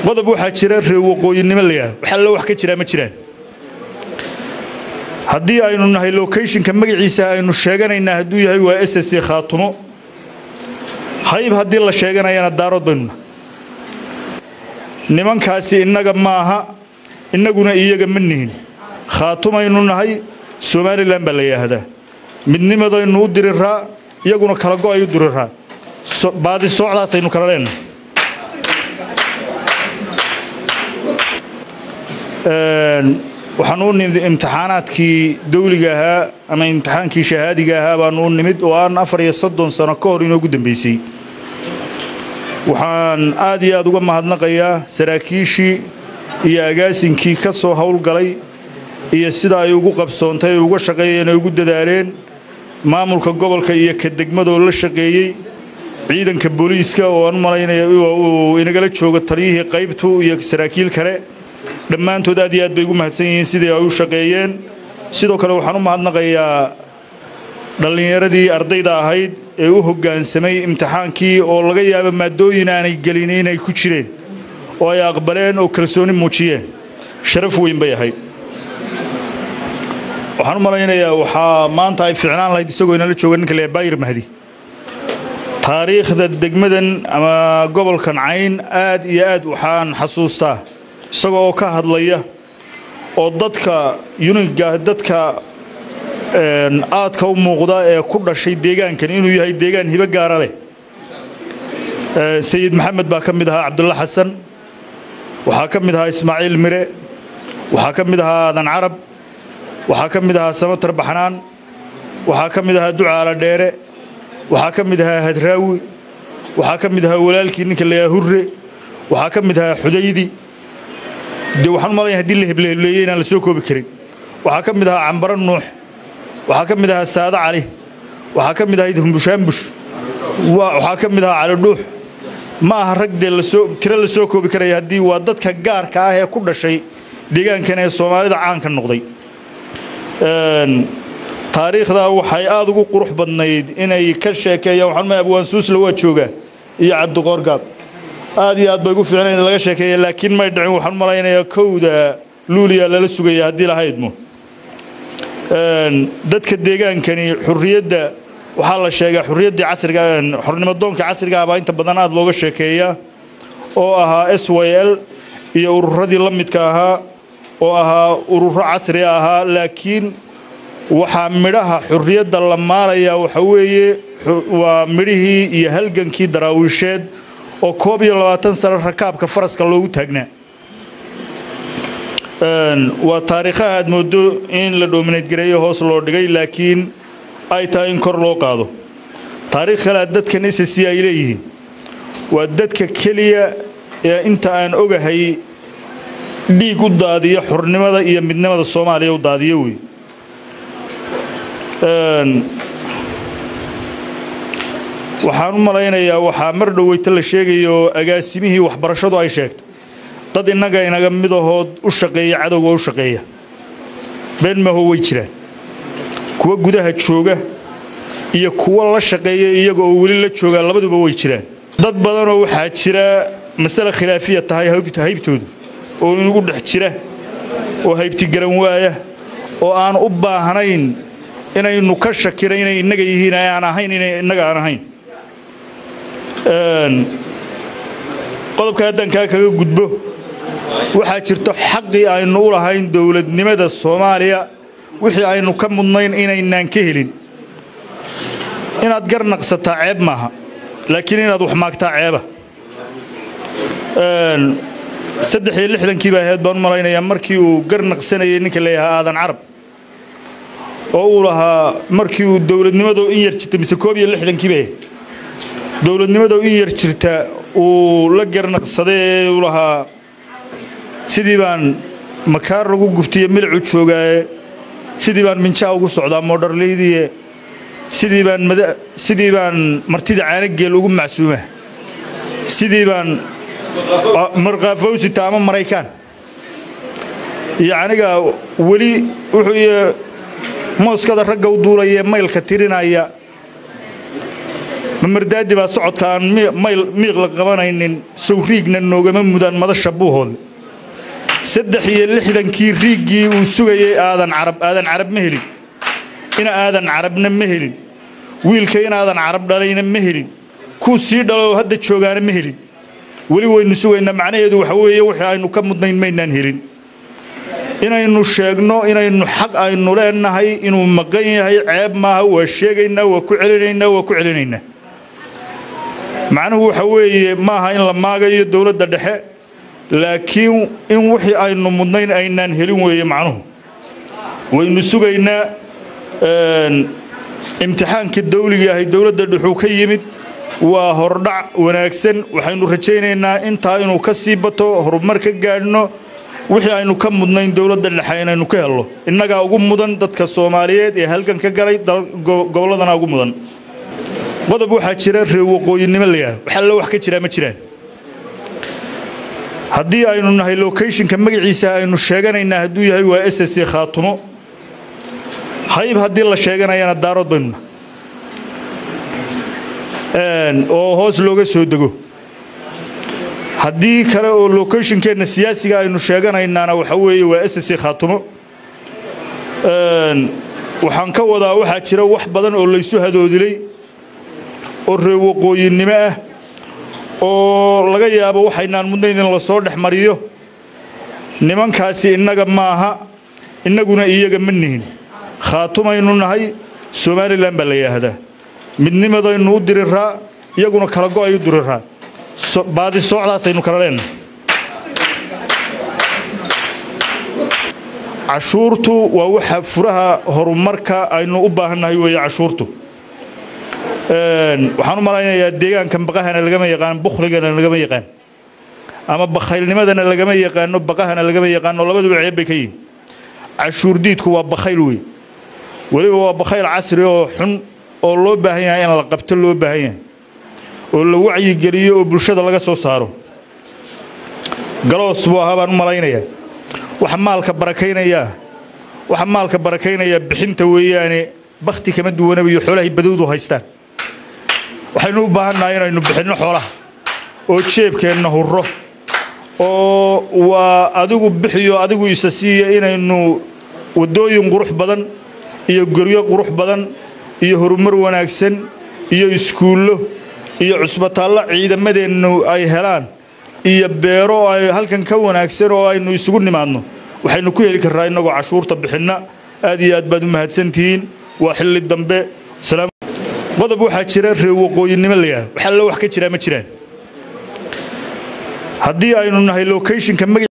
qodob waxaa jira reer waqooyinimo layaah wax allo wax ka jiraa ma jiraan haddii aynu nahay locationka magaciisa aynu sheeganaynaa hadduu yahay waa s s khaatumo hayb haddii la sheeganayana daarood baynu nahay nimankaasi innaga maaha innaguna iyaga ma nihin khaatumaynu nahay somalilan baa la yidhaahdaa midnimadaynu u diriraa iyaguna kala go'ay u diriraa baadi soocdaasaynu kala leenahay waxaanu u nimid imtixaanaadkii dawliga ahaa ama imtixaankii shahaadiga ahaa baanu u nimid oo aan afar iyo soddon sano ka hor inoogu dambaysay waxaan aad iyo aad uga mahadnaqayaa saraakiishii iyo agaasinkii ka soo howlgalay iyo sida ay ugu qabsoontay ay uga shaqeeyeen ay ugu dadaaleen maamulka gobolka iyo ka degmadoo la shaqeeyey ciidanka booliiska oo aan u malaynaya uu inagala joogo taliyihii qaybtu iyo saraakiil kale dhammaantood aad iyo aad bay ugu mahadsan yihiin sidii ay u shaqeeyeen sidoo kale waxaan u mahadnaqayaa dhallinyaradii ardayda ahayd ee u hoggaansamay imtixaankii oo laga yaabo maaddooyin aanay gelin inay ku jireen oo ay aqbaleen oo kalsooni muujiyeen sharaf weyn bay ahayd waxaan u malaynayaa waxaa maanta ay ficnaan lahayd isagoo inala jooga ninka leeya baayir mahdi taariikhda degmadan ama gobolkan cayn aad iyo aad waxaan xasuustaa isaga oo ka hadlaya oo dadka yuniga dadka aadka u muuqda ee ku dhashay deegaankan inuu yahay deegaan hibo gaara leh sayid maxamed baa ka mid ahaa cabdulla xasan waxaa ka mid ahaa ismaaciil mire waxaa ka mid ahaa aadan carab waxaa ka mid ahaa samatar baxnaan waxaa ka mid ahaa ducaala dheere waxaa ka mid ahaa hadraawi waxaa ka mid ahaa walaalkii ninka layaa hurre waxaa ka mid ahaa xudaydi dee waxaan u malaya hadii la heblehebleeyey inaan la soo koobi karin waxaa ka mid ahaa cambaro nuux waxaa ka mid ahaa saado cali waxaa ka mid ahayd humbushaambush waxaa ka mid ahaa cali dhuux ma aha rag dee lasoo tiro la soo koobi karaya haddii waa dadka gaarka ah ee ku dhashay deegaankan ee soomaalida caanka noqday taariikhdaa waxay aad ugu qurux badnayd inay ka sheekeeyaan waxaan ma abwaan suusla waa joogaa iyo cabdiqoorgaab aad iyo aad bay ugu fiicnayd in laga sheekeeya laakiin may dhicin waxaan malaynayaa kowda luuliya lala sugaya haddii lahaydmo dadka deegaankani xurriyadda waxaa la sheegaa xurriyaddii casriga xornimadoonka casriga ah baa inta badan aad looga sheekeeyaa oo ahaa s y l iyo ururadii la midka ahaa oo ahaa ururo casri ahaa laakiin waxaa midhaha xurriyadda la maalayaa waxa weeye waa midhihii iyo halgankii daraawiisheed oo koob iyo labaatan sano rakaabka faraska loogu taagnaa waa taariikhaha aad mooddo in la dhoominayd gareeyo hoos loo dhigay laakiin ay tahay in kor loo qaado taariikh kalea dadkan ss ay leeyihiin waa dadka keliya ee inta aan ogahay dhiig u daadiya xornimada iyo midnimada soomaaliya u daadiyo wey waxaan u malaynayaa waxaa mar dhoweyta la sheegayo agaasimihii waxbarashadu ay sheegtay dad innaga inaga midahood u shaqeeya cadowga u shaqeeya been maho way jiraan kuwa gudaha jooga iyo kuwa la shaqeeya iyaga oo weli la joogaa labaduba way jiraan dad badanoo waxaa jira masale khilaafiya tahay haybtoodu oo inugu dhex jira oo haybti garan waaya oo aan u baahnayn inaynu ka shakina inay innaga yihiin aan ahayn inay innaga aan ahayn qodobka haddaan kaa kaga gudbo waxaa jirto xaqii aynu u lahayn dowladnimada soomaaliya wixii aynu ka mudnayn inaynaan ka helin inaad gar naqsataa ceeb maaha laakiin inaad wax maagtaa ceeba saddex iyo lixdankii baa ahayd baan u malaynayaa markii uu gar naqsanayay ninka leeyahaa aadan carab oo uu lahaa markii uu dowladnimadoo in yar jirta mise koob iyo lixdankii bay ahayd dowladnimadoo in yar jirta uu la garnaqsaday ee uu lahaa sidii baan makaar lagu gubtiyo milicu joogaaye sidii baan minjaa ugu socdaa moodharleydiye sidii baan sidii baan martida caanageel ugu macsuuma sidii baan markaafawsita ama maraykaan iyo aniga weli wuxuu mooskada ragga u duulaya maylka tirinaya mamardaadi baa socodka aan miiq la qabanaynin sow riigna noogama mudaan madasha buuhoodle saddex iyo lixdankii riiggii uu sugayey aadan carab aadan carab ma helin ina aadan carabna ma helin wiilka inaadan carab dhalayna ma helin kuu sii dhalo hadda joogaana ma helin weli waynu sugaynaa macnaheedu waxa weeye wixii aynu ka mudnayn maynaan helin inaynu sheegno inaynu xaq aynu leenahay inuu maqan yahay ceeb maaha waa sheegaynaa waa ku celinaynaa waa ku celinaynaa macnuhu waxa weeye maaha in la maagayo dowladda dhexe laakiin in wixii aynu mudnayn aynaan helin weeye macnuhu waynu sugaynaa imtixaankii dawligii ahay dowladda dhexuu ka yimid waa hordhac wanaagsan waxaynu rajaynaynaa intaa inuu ka sii bato horumar ka gaadhno wixii aynu ka mudnayn dowladda dhexe inaynu ka helno innagaa ugu mudan dadka soomaaliyeed ee halgan ka galay gobolladana ugu mudan qodob waxaa jira reer waqooyinimo layaha wax allo wax ka jiraa ma jiraan haddii aynu nahay locationka magaciisa aynu sheeganaynaa hadduu yahay waa s c khaatumo hayb haddii la sheeganayana daarood baynu nahay oo hoos looga soo dego haddii kale oo locationkeenna siyaasiga aynu sheeganaynaana waxa weeye waa s c khaatumo waxaan ka wadaa waxaa jira wax badan oo laysu hadoodilay oo reer waqooyinnimo ah oo laga yaabo waxaynaan mudnayn in la soo dhex mariyo nimankaasi innaga maaha innaguna iyaga ma nihin khaatumaynu nahay somalilan baa la yidhaahdaa midnimadaynu u diriraa iyaguna kala go'ay u diriraa baadi soocdaasaynu kala leenahay cashuurtu waa waxa furaha horumarka aynu u baahannahay weeye cashuurtu waxaan u malaynayaa deegaankan baqahana lagama yaqaan bukhligana lagama yaqaan ama bakhaylnimadana lagama yaqaano baqahana lagama yaqaano labaduba ceeb bay ka yihin cashuur diidku waa bakhayl wey weliba waa bakhayl casri oo xun oo loo baahan yahay in la qabto loo baahan yahay oo la wacyigeliyo oo bulshada laga soo saaro galoos buu ahaa baan u malaynayaa waxa maalka barakaynayaa waxa maalka barakaynayaa bixinta weeyaane bakhti kama duwanaba iyo xoolahay badowdu haystaan waxaynu u baahannahay inaynu bixinno xoolaha oo jeebkeenna hurro oo waa adigu bixiyo adigu isa siiya inaynu waddooyin qurux badan iyo goryo qurux badan iyo horumar wanaagsan iyo iskuullo iyo cusbitaallo ciidamadeennu ay helaan iyo beero ay halkan ka wanaagsan oo aynu isugu nimaadno waxaynu ku heli karraa innagoo cashuurta bixinna aad iyo aad baad u mahadsantihiin waa xilli dambe qodob waxaa jira reer waqooyinnimo layaha wax allo wax ka jiraa ma jiraan haddii aynu nahay locationka